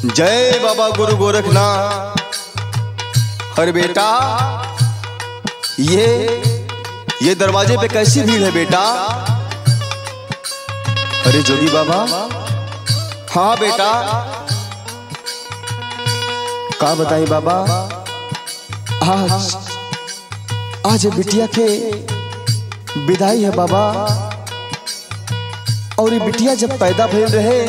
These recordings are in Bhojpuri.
जय बाबा गुरु गोरखनाथ अरे बेटा ये ये दरवाजे पे कैसी भीड़ है बेटा अरे जोगी बाबा हाँ बेटा का बताई बाबा आज आज ये बिटिया के विदाई है बाबा और ये बिटिया जब पैदा भइल रहे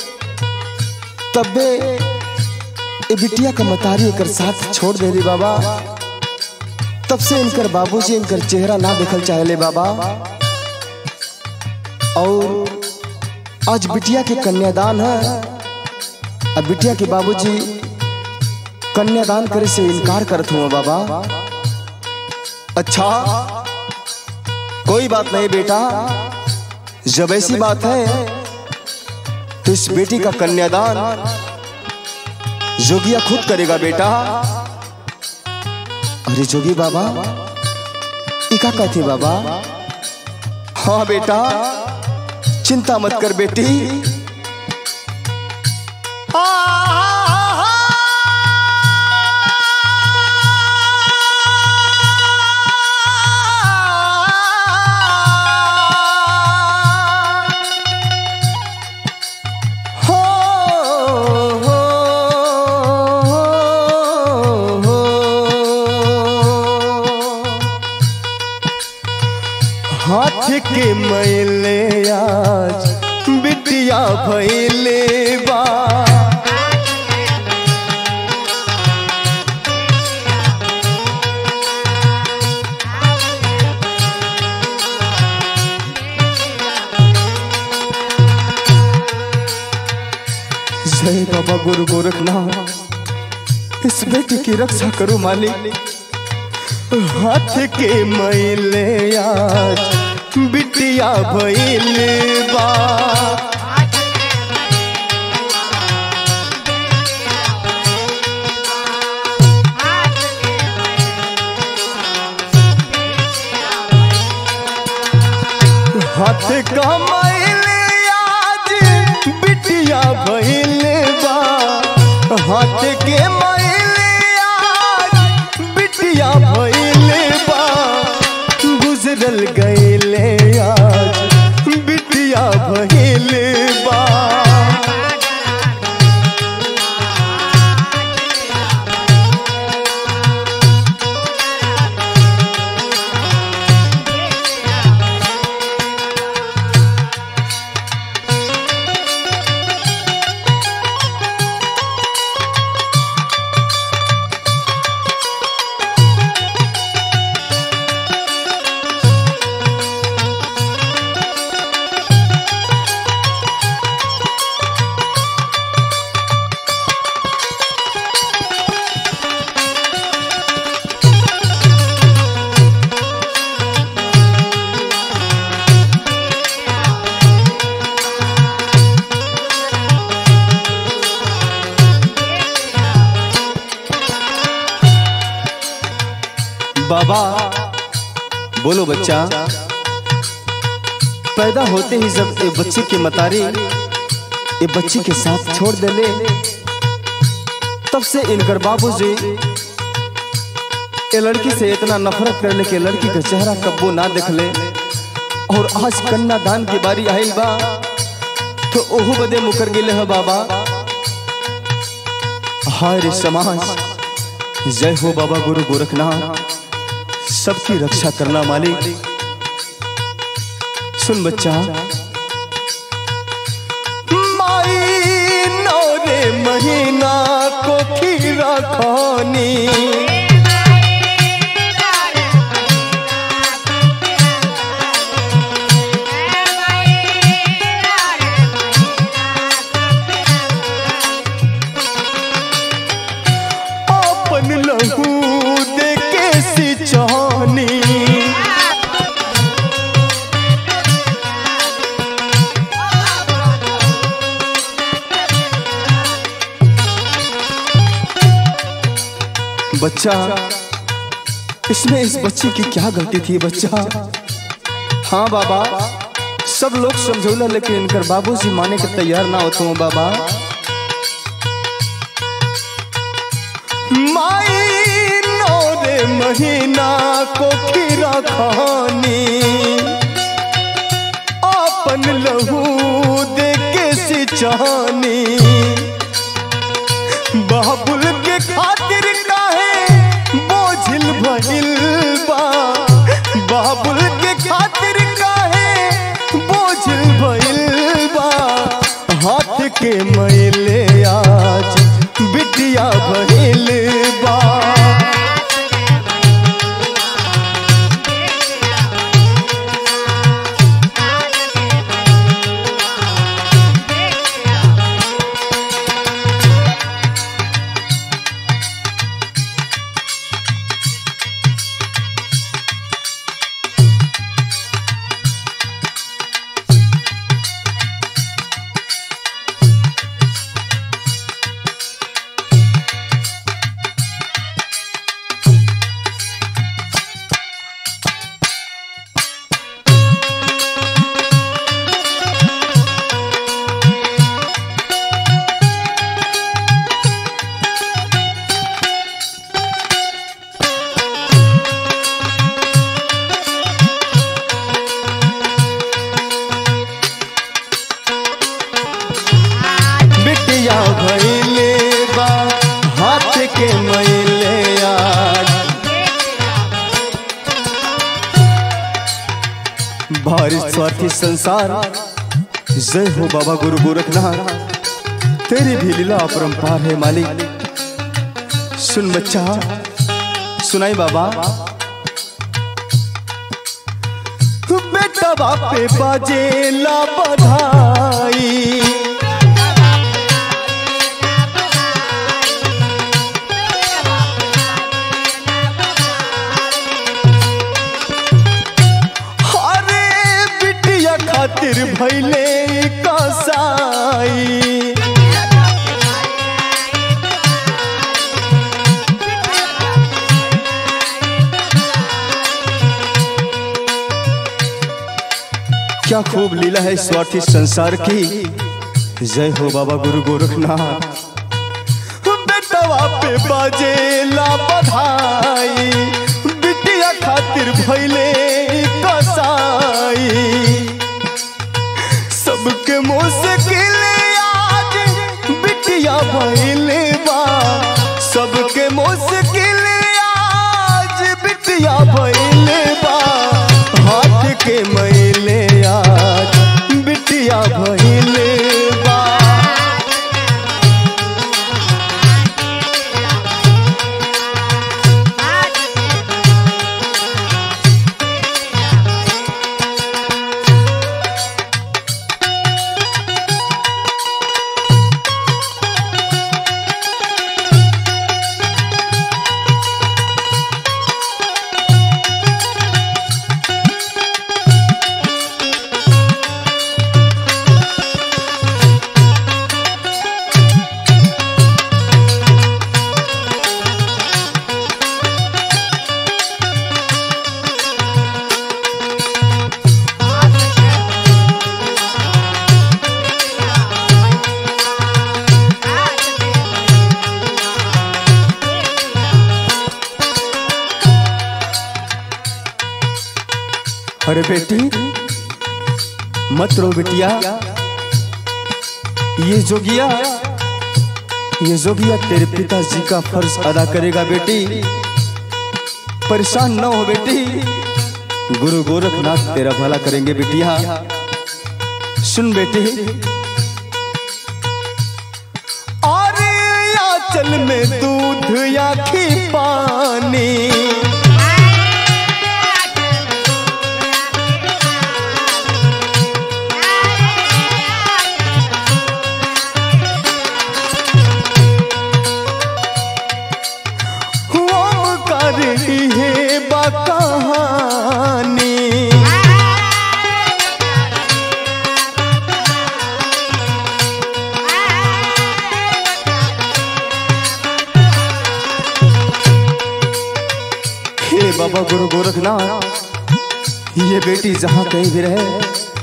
तबे ये बिटिया का मतारी एकर साथ छोड़ दे रे बाबा तब से इनकर बाबूजी इनकर चेहरा ना देखल चाहले बाबा और आज बिटिया के कन्यादान है अब बिटिया के बाबूजी कन्यादान करे से इनकार करत हुआ बाबा अच्छा कोई बात नहीं बेटा जब ऐसी बात है तो इस बेटी का कन्यादान जोगिया खुद करेगा बेटा अरे जोगी बाबा इका कहते बाबा हाँ बेटा चिंता मत कर बेटी हो, हो, हो, हाथ के मैले आज बिटिया भैले बा जय बाबा गुरु गोरखनाथ इस बेटी की रक्षा करो मालिक हाथ के मैले आज बिटिया भैले बा हाथ का मैले आज बिटिया भैले बा हाथ के मैले आज बिटिया भैले बा गुजरल गईले आज बिटिया भैले बा बाबा बोलो बच्चा पैदा होते ही जब ये बच्चे के मतारी ये बच्ची के साथ छोड़ देले तब से इनकर बाबूजी ये लड़की से इतना नफरत करले कि लड़की का चेहरा कब्बो ना देखले और आज कन्यादान की बारी आइल बा तो ओहू बदे मुकर गेले है बाबा हाय रे समाज जय हो बाबा गुरु गोरखनाथ सबकी रक्षा करना मालिक सुन बच्चा माई नौरे महीना को खीरा खानी अपन लहू दे के सिंचानी बच्चा इसमें इस बच्चे की क्या गलती थी बच्चा हाँ बाबा सब लोग समझौला लेकिन इनकर बाबूजी माने के तैयार ना होते हो बाबा माई नौ रे महीना को खीरा खानी अपन लहू दे के सिंचानी बाबुल के खातिर काहे बोझिल भइल बा बाबुल के खातिर काहे बोझिल भइल बा हाथ के मैले आज बिटिया भइल बा बिटिया भइले बा हाथ के मैले आज भारी स्वार्थी संसार जय हो बाबा गुरु गोरखनाथ तेरी भी लीला अपरंपार है मालिक सुन बच्चा सुनाई बाबा बेटा बापे बाजे ला बधाई अरे बिटिया खातिर भैले कसाई क्या खूब लीला है स्वार्थी संसार की जय हो बाबा गुरु गोरखनाथ बेटवा पे बाजे ला बधाई बिटिया खातिर भैले कसाई सबके मुश्किल आज बिटिया भैले बा सबके मुश्किल आज बिटिया भैले बा हाथ के मैले आज बिटिया भैले बा अरे बेटी मत रो बिटिया ये जोगिया ये जोगिया तेरे पिताजी का फर्ज अदा करेगा बेटी परेशान न हो बेटी गुरु गोरखनाथ तेरा भला करेंगे बिटिया सुन बेटी और आंचल में दूध या खी पानी हम कर है बकहानी हे बाबा गुरु गोरखनाथ ये बेटी जहाँ कहीं भी रहे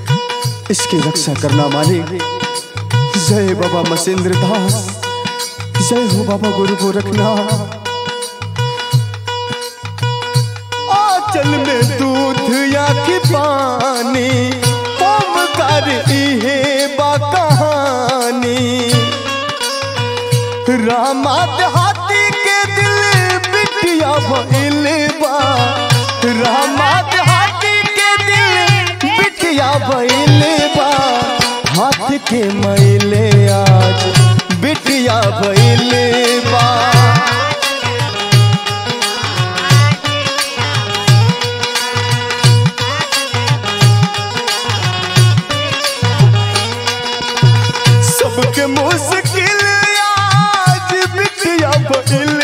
इसकी रक्षा करना मालिक जय बाबा मसेंद्र दास जय हो बाबा गुरु गोरखनाथ आंचल में दूध या की पानी ओमकार इहे बा कहानी रामात हाथी के दिल बिटिया भइल बा रामात हाथी के दिल बिटिया भइल बा हाथ के मैले आज बिटिया भइल बा सबके मुश्किल आज बिटिया भइल